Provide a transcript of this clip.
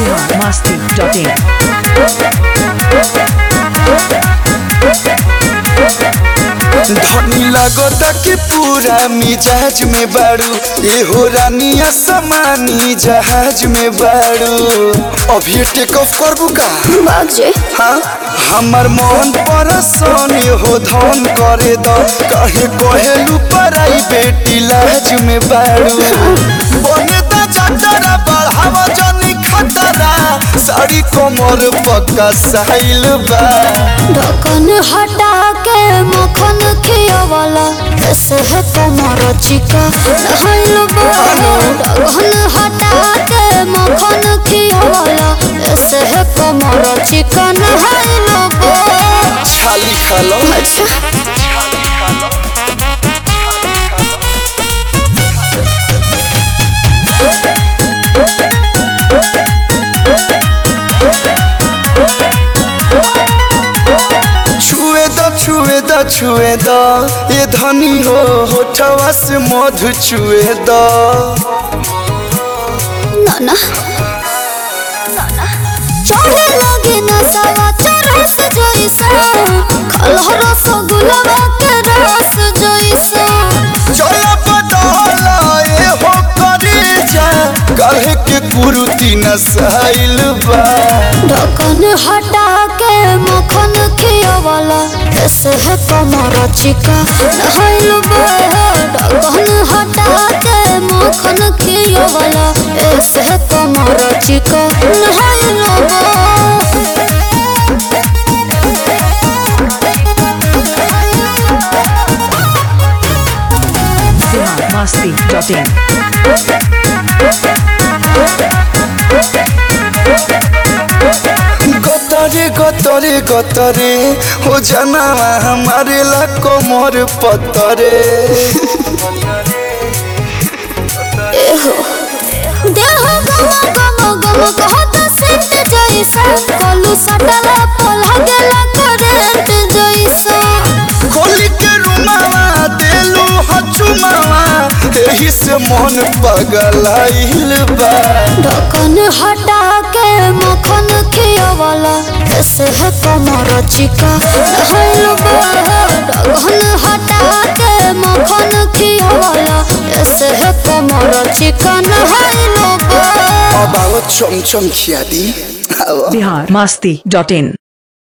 biharmasti.in धनी लगता कि पूरा मिजाज में बाड़ू ये हो रानिया समानी जहाज में बाड़ू अभी टेक ऑफ करबू का बाजे हाँ हमर मन परसन हो धन करे द कहे कहेलू पराई बेटी लाज में बाड़ू बने दा चटरा बढ़ावा जनी खतरा साड़ी कमर पक्का साइल बा ढक्कन हटा के मक्खन खियावाला कैसे है तुम्हारा चिका नहाइल ढक्कन हटा के मक्खन खियावाला कैसे है तुम्हारा चिका नहाइल छाली खा लो अच्छा छुए द छुए द छुए द ये धनी हो होठवा से मधु छुए द नाना चढ़े लगे न सवा चरस जैसा खलह रस गुलाबा के रस जैसा चला पटाला ये हो करे जा कहे के कुरुती न साइल बा ढक्कन हटा के मक्खन खियावाला कैसे है तुम्हारा चिका नहाइल ढक्कन हटा के मक्खन खियावाला ऐसे है तुम्हारा चिका नहाइल biharmasti.in गतरे गतरे गतरे हो जाना हमारे ला कोमर पतरे देह गम गम गम कहत सेंट जैसा कलू सटला पलह गेला करंट जैसा खोली के रुमावा देलू हचुमावा एही से मन पगलाइल बा ढक्कन हटा के मक्खन खियावाला कैसे है तुम्हारा चिका नहाइल ढक्कन हटा के मक्खन खियावाला कैसे है तुम्हारा चिका नहाइल अब आओ चमचम खिया दी आओ biharmasti.in